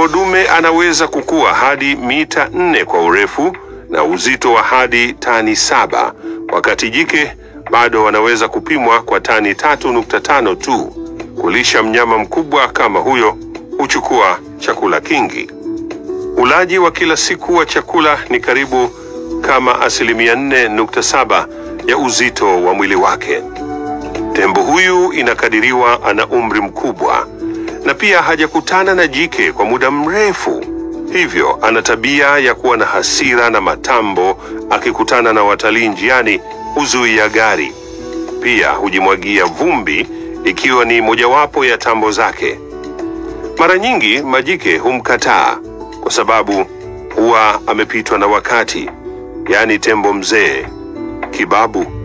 Tembo dume anaweza kukua hadi mita nne kwa urefu na uzito wa hadi tani saba, wakati jike bado wanaweza kupimwa kwa tani tatu nukta tano tu. Kulisha mnyama mkubwa kama huyo huchukua chakula kingi. Ulaji wa kila siku wa chakula ni karibu kama asilimia nne nukta saba ya uzito wa mwili wake. Tembo huyu inakadiriwa ana umri mkubwa na pia hajakutana na jike kwa muda mrefu, hivyo ana tabia ya kuwa na hasira na matambo. Akikutana na watalii njiani, huzuia gari. Pia hujimwagia vumbi, ikiwa ni mojawapo ya tambo zake. Mara nyingi majike humkataa kwa sababu huwa amepitwa na wakati, yaani tembo mzee kibabu.